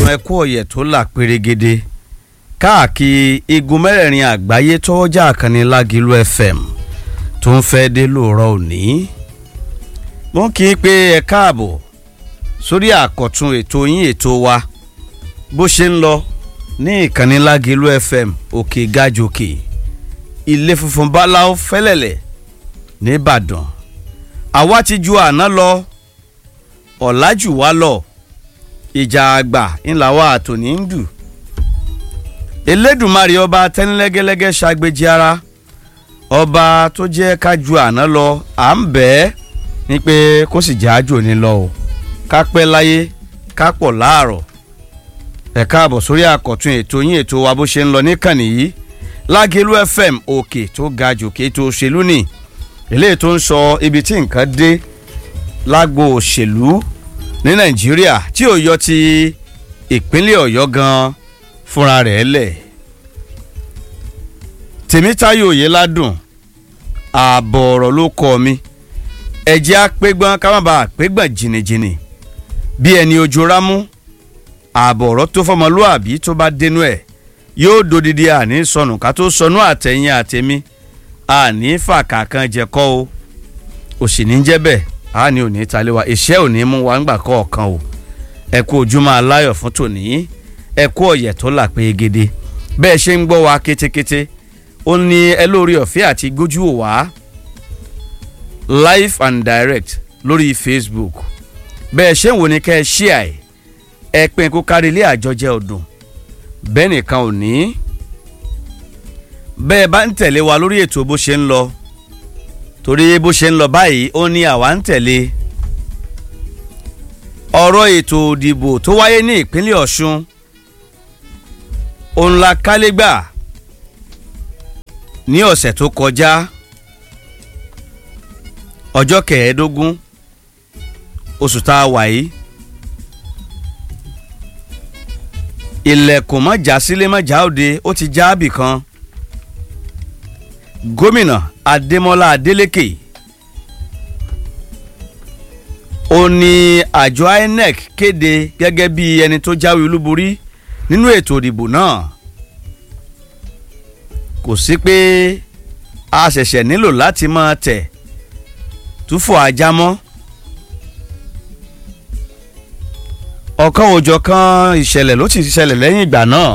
gbádùn ẹkú ọ̀yẹ̀ tó là pérégede káàkiri igun mẹ́rẹ̀ẹ̀rin àgbáyé tọ́wọ́jà àkànní lágìlú fm tó ń fẹ́ dé lóòrọ̀ òní. wọ́n kì í pé ẹ káàbọ̀ sórí àkọ́tún ètò yín ètò wa bó ṣe ń lọ ní ìkànnì lágìlú fm òkè gàjòkè ilé funfun báláwo fẹ́lẹ̀lẹ̀ nìbàdàn àwa ti ju àná lọ ọ̀làjù wa lọ ìjà àgbà ńlá wa àtòní ń dù elédùnmarè ọba tẹ́nilẹ́gẹ́lẹ́gẹ́ ṣàgbéjì ara ọba tó jẹ́ ká ju àná lọ à ń bẹ̀ ẹ́ ní pé kó sì jẹ́ àjò ní lọ o ká pẹ́ láyé ká pọ̀ láàrọ̀ ẹ káàbọ̀ sórí àkọ́tún ètò yín ètò wa bó ṣe ń lọ níkànnì yìí lágẹ̀lú fm òkè tó ga jòkè tó òṣèlú ni eléyìí tó ń sọ ibi tí nǹkan dé lágbo òṣèlú ní nàìjíríà tí ò yọ ti ìpínlẹ̀ ọ̀yọ́ gan fúnra rẹ̀ lẹ̀ tèmítáyò oyèládùn ààbọ̀ ọ̀rọ̀ ló kọ́ mi ẹ̀jẹ̀ apẹ́gbọ́n ká má bàa pẹ́gbọ́n jìnnìjìnnì bí ẹni ojú rámú ààbọ̀ ọ̀rọ̀ tó fọmọlúàbí tó bá dénú ẹ̀ yóò dodidi àní sọnù ká tó sọnù àtẹ̀yìn àtẹ̀mí àní fàkà kan jẹ̀kọ́ o òsì ní jẹ́ bẹ́ẹ̀ àní ò ní talé wa ìṣẹ́ ò ní mú wa ńgbà kọ̀ọ̀kan o ẹ kú ojúmọ́ aláyọ̀ fún tòní ẹ kú ọ̀yẹ̀ tó là pé gidi bẹ́ẹ̀ ṣe ń gbọ́ wa kétékété ó ní ẹ lórí ọ̀fẹ́ àti gbójú ò wá live and direct lórí facebook bẹ́ẹ̀ ṣe ń wò ní kẹ́ ẹ ṣí àì ẹ pín kó kárí ilé àjọjẹ ọdún bẹ́ẹ̀ nìkan ò ní bẹ́ẹ̀ bá ń tẹ̀lé wa lórí ètò bó ṣe ń lọ torí bó ṣe ń lọ báyìí ó ní àwa ń tẹ̀lé ọ̀rọ̀ ètò òdìbò tó wáyé ní ìpínlẹ̀ ọ̀ṣun òun la kálégbà ní ọ̀sẹ̀ tó kọjá ọjọ́ kẹẹ̀ẹ́dógún oṣù tá a wà yìí ilẹ̀kùn mọ́jà sílé mọ́jà òde ó ti já àbì kan gómìnà adémọlá adélèké ó ní àjọ inec kéde gẹ́gẹ́ bí ẹni tó jáwé olúborí nínú ètò ìdìbò náà kò sí pé a ṣẹ̀ṣẹ̀ nílò láti máa tẹ̀ túfọ̀ ajá mọ́ ọ̀kan òjọ̀ kan ìṣẹ̀lẹ̀ ló ti ṣẹlẹ̀ lẹ́yìn ìgbà náà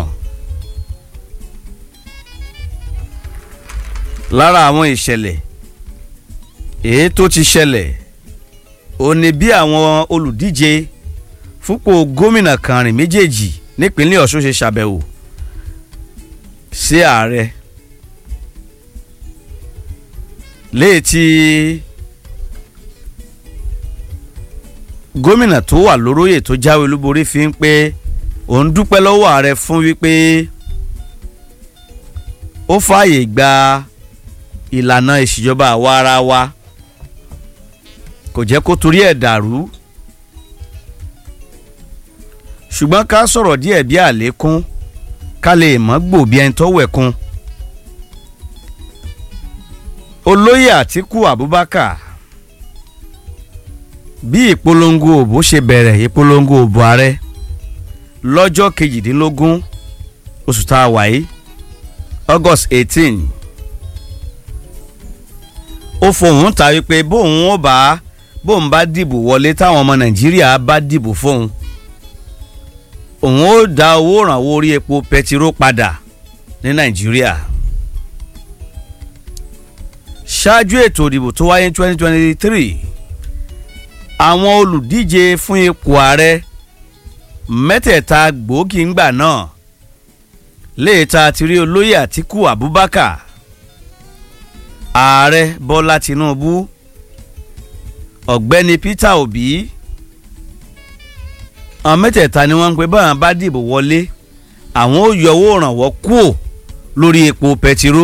lára àwọn ìṣẹ̀lẹ̀ èyí tó ti ṣẹlẹ̀ ò ní bí àwọn olùdíje fúnpò gómìnà kàrin méjèèjì nípínlẹ̀ ọ̀ṣun ṣe ṣàbẹ̀wò sí ààrẹ léètì gómìnà tó wà lóróyè tó jáwé olúborí fi ń pé òun dúpẹ́ lọ́wọ́ ààrẹ fún wípé ó fààyè gba ìlànà ìṣèjọba àwa ara wa kò jẹ́ kó torí ẹ̀ dàrú ṣùgbọ́n ká sọ̀rọ̀ díẹ̀ bí àlékún ká lè mọ́ gbò bí ẹni tó wẹ̀kun olóyè àtìkú abubakar bí ìpolongo òbò ṣe bẹ̀rẹ̀ ìpolongo òbò ààrẹ lọ́jọ́ kejìdínlógún oṣù tá a wà yìí august eighteen ó fohùn ta wípé bóun ó bá bóun bá dìbò wọlé táwọn ọmọ nàìjíríà bá dìbò fóun òun ó dá owó ìrànwọ́ orí epo pẹtiró padà ní nàìjíríà ṣáájú ètò ìdìbò tó wáyé twenty twenty three àwọn olùdíje fún ipò ààrẹ mẹ́tẹ̀ẹ̀ta gbòógì ńgbà náà léèta ti rí olóyè àtìkú abubakar ààrẹ bọ́lá tinubu ọ̀gbẹ́ni peter obi àwọn mẹ́tẹ̀ẹ̀ta ni wọ́n ń pe báwọn bá dìbò wọlé àwọn ó yọ owó ìrànwọ́ kúò lórí epo pẹtiró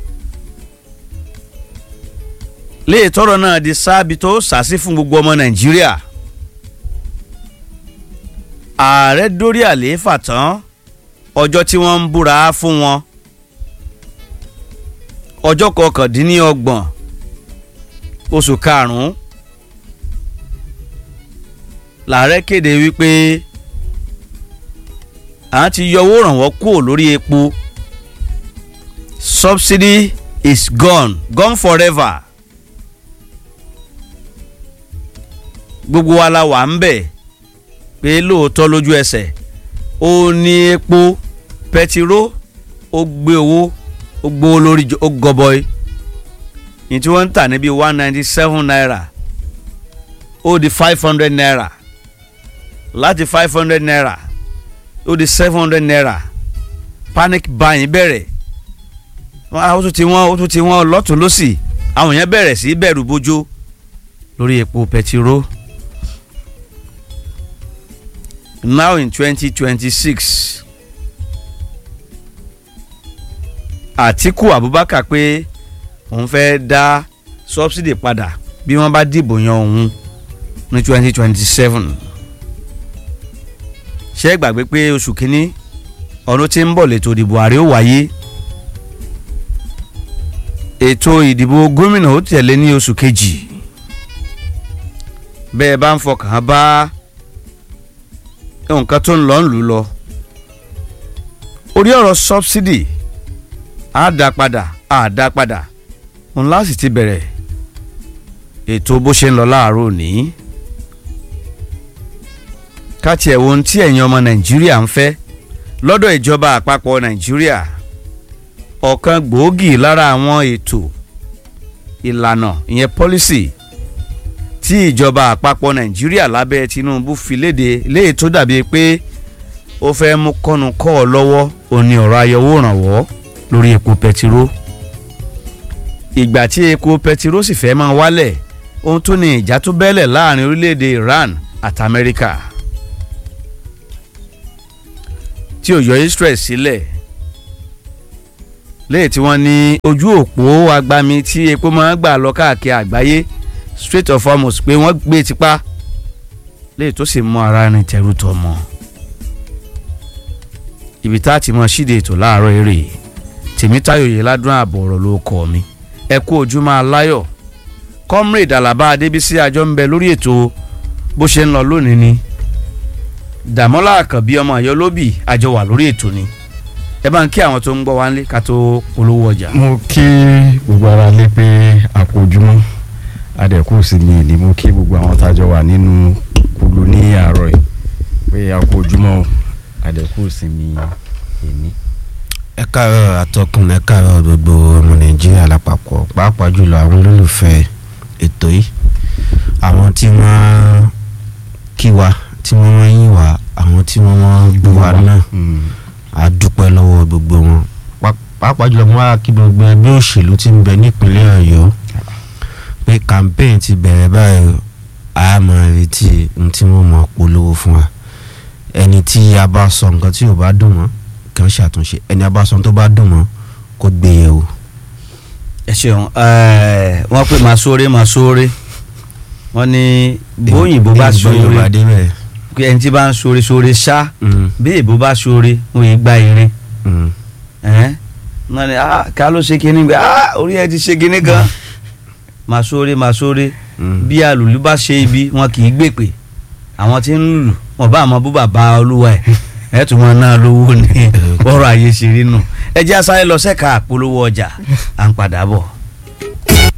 léè tọrọ náà di sáàbì tó sàásì fún gbogbo ọmọ nàìjíríà ààrẹ dórí àlééfà tán ọjọ́ tí wọ́n ń búra fún wọn ọjọ́ kọkàndínlọ́gbọ̀n oṣù karùn-ún làárẹ̀ kéde wípé à ti yọ owó ìrànwọ́ kúrò lórí epo subsidy is gone gone forever gbogbo wa la wà ń bẹ̀ pé lóòótọ́ lójú ẹsẹ̀ ó ní epo pẹtiró ó gbé owó ó gbówó lórí ó gọbọi ní tí wọ́n ń tà níbi one ninety seven naira ó di five hundred naira láti five hundred naira ó di seven hundred naira panic buying bẹ̀rẹ̀ ó tún ti wọ́n ó tún ti wọ́n lọ́tún lọ́sì àwọn yẹn bẹ̀rẹ̀ sí bẹ̀rù bójó lórí epo pẹtiró now in twenty twenty six Àtíkù Abubakar pé òun fẹ́ dá subsidy padà bí wọ́n bá dìbò yan òun ní twenty twenty seven ṣé gbàgbé pé oṣù kínní ọdún tí ń bọ̀ lẹ́tọ̀ ìdìbò ààrẹ ó wáyé ètò ìdìbò gómìnà ó tẹ̀lé ní oṣù kejì bẹ́ẹ̀ bá ń fọkàn bá nǹkan tó ń lọ ń lù lọ orí ọ̀rọ̀ subsidy á dá padà á dá padà òun láti ti bẹ̀rẹ̀ ètò bó ṣe ń lọ láàárọ̀ òní ká tiẹ̀ wo ohun tí ẹ̀yin ọmọ nàìjíríà ń fẹ́ lọ́dọ̀ ìjọba àpapọ̀ nàìjíríà ọ̀kan gbòógì lára àwọn ètò ìlànà ìyẹn policy tí ìjọba àpapọ̀ nàìjíríà lábẹ́ tinubu fi léde léyìí tó dàbí pé ó fẹ́ mú kọ́nu kọ́ ọ lọ́wọ́ òní ọ̀rọ̀ ayọ̀wò ìrànwọ́ lórí epo pẹtiró ìgbà tí epo pẹtiró sì fẹ́ máa wálẹ̀ ohun tó ní ìjà tó bẹ́lẹ̀ láàrin orílẹ̀-èdè Iran àti Amẹ́ríkà tí ò yọ Israel sílẹ̀ léyìí tí wọ́n ní ojú òpó agbami tí epo máa ń gbà lọ káàkiri àgbáyé Strait of Hormuz pé wọ́n gbé tipa léyìí tó sì mú ara rìn tẹ̀rù tọ̀ mọ́ ibi tá a ti mọ ṣíde ètò láàárọ̀ eré tèmítáyò yìí ládùn ààbò ọ̀rọ̀ ló kọ́ mi ẹ kú ojúmọ́ aláyọ̀ comrade alaba adébísí àjọ ń bẹ lórí ètò bó ṣe ń lọ lónìí ni dàmọ́lá àkànbí ọmọ àyọ lóbì àjọ wà lórí ètò ni ẹ bá ń kí àwọn tó ń gbọ́ wá nílé ká tó polówó ọjà. mo kí gbogbo ara lé pé àpòjúmọ́ adẹ̀kù sí mi ni mo kí gbogbo àwọn tájọ wà nínú kulu ní àárọ̀ yìí pé àpòjúmọ́ adẹ̀kù sí mi èmi. ẹ káàárọ̀ atọ́kùn ẹ káàárọ̀ gbogbo ọmọ nàìjíríà lápapọ̀ pàápàá jùlọ àwọn olólùfẹ́ ètò yìí àwọn tí wọ́n kí wa tí wọ́n máa ń yìn wá àwọn tí wọ́n máa ń bú wa náà a dúpẹ́ lọ́wọ́ gbogbo wọn pàápàá jùlọ mo wá kí gbogbo ẹgbẹ́ òṣèlú tí ń bẹ nípínlẹ̀ ọ̀yọ́ pé campaign ti bẹ̀rẹ̀ báyìí a máa retí ohun tí wọ́n máa polówó fún wa ẹni tí a bá sọ nǹkan tí ò bá dùn mọ́ kàn ṣàtúnṣe ẹni a bá sọ tó bá dùn mọ́ kó gbé yẹ̀ wò. ẹ ṣeun wọ́n pè máa sóore máa sóore wọ́n ní bóyìnbó bá sóore pé ẹni tí bá ń sóore sóore ṣá bí èbó bá sóore wọ́n yìí gba irin náà ni ká ló ṣe kinní gbé orí ẹ ti ṣe kinní gan máa sóore máa sóore bí alùlù bá ṣe ibi wọn kì í gbèpè àwọn tí ń lùlù wọn bá àmọ́ bú bàbá olúwa ẹ̀ ẹ tún wọn náà lówó ní ọ̀rọ̀ ayé ṣe rí nù ẹ jẹ́ àṣàyẹ lọ sẹ́ka àpolówó ọjà à ń padà bọ̀.